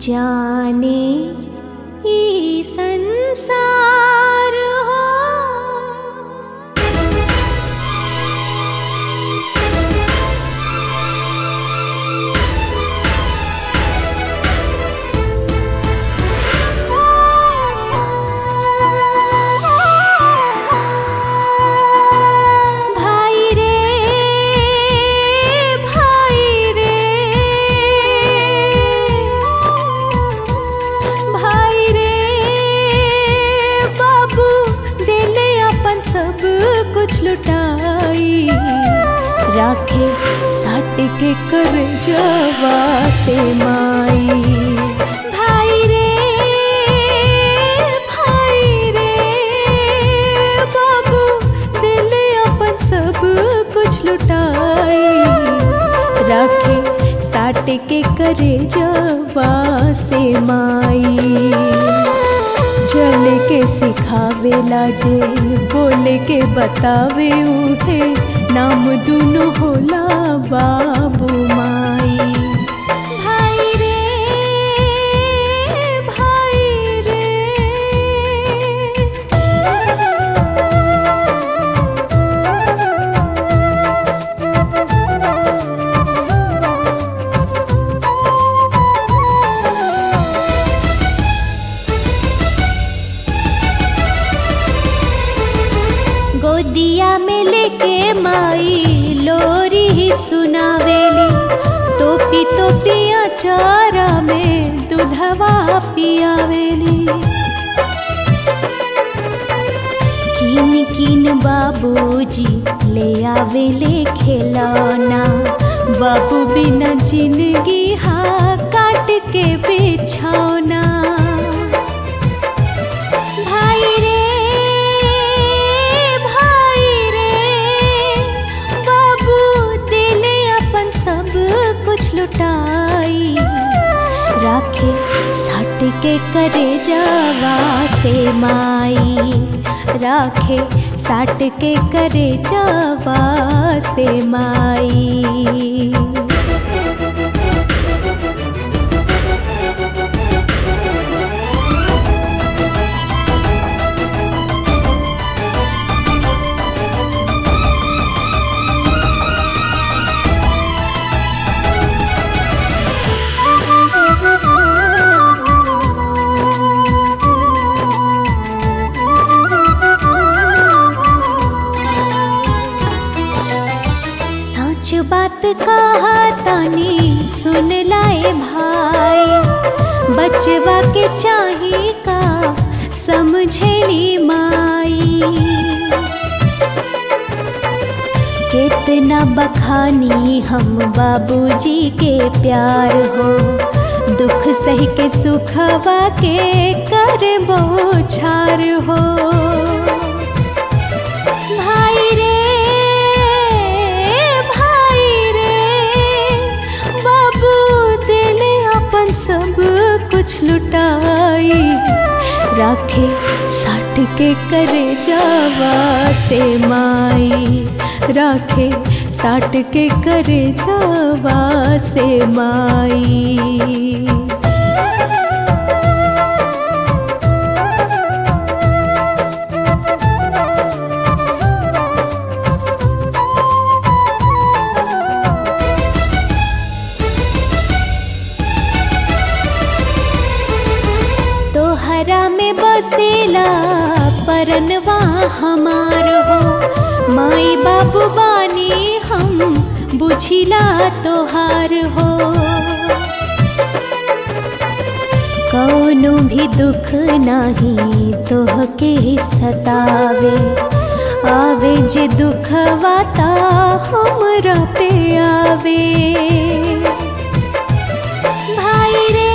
जाने ई संसार हो भाई रे भाई रे भाई रे बाबू दिले अपन सब कुछ लुटाई राखे साट के कर जवा से माई भाई रे भाई रे बाबू दिले अपन सब कुछ लुटाई राखे साट के करे जवा से माई चल के सिखावेला जे बोले के बतावे उठे नाम दुनो होला बाबू माई भाई रे भाई रे गोदिया में लेके माई लोरी ही सुनावेली टोपी टोपिया चारा में दूधवा पियावेली किन किन बाबूजी ले आवेले खिलौना बाबू बिना जिंदगी हा काट के बिछौना भाई रे भाई रे बाबू दिले अपन सब कुछ लुटाई राखे सट के करे जावा से माई राखे साट के करे जावा से माई सच बात कहा तानी सुन लाए भाई बचवा के चाही का समझेली माई कितना बखानी हम बाबूजी के प्यार हो दुख सही के सुखवा के कर बोछार हो भाई रे भाई रे बाबू दिले अपन सब कुछ लुटाई राखे साट के करे जावा से माई राखे साट के करे जावा से माई तोहरा में बसेला परनवा हमार हो माई बाबू बानी हम बुझिला तोहार हो कौनो भी दुख नाही तोहके सतावे आवे जे दुखवा ता हमरा पे आवे भाई रे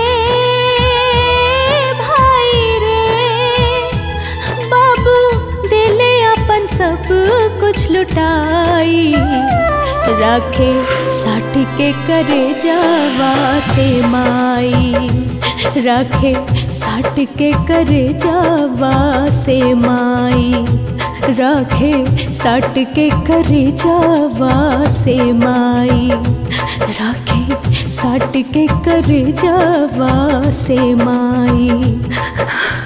भाई रे बाबू दिले अपन सब कुछ लुटाई राखे साट के करे जावा से माई राखे साट के करे जावा से माई राखे साट के करे जावा से माई राखे साट के करे जावा से माई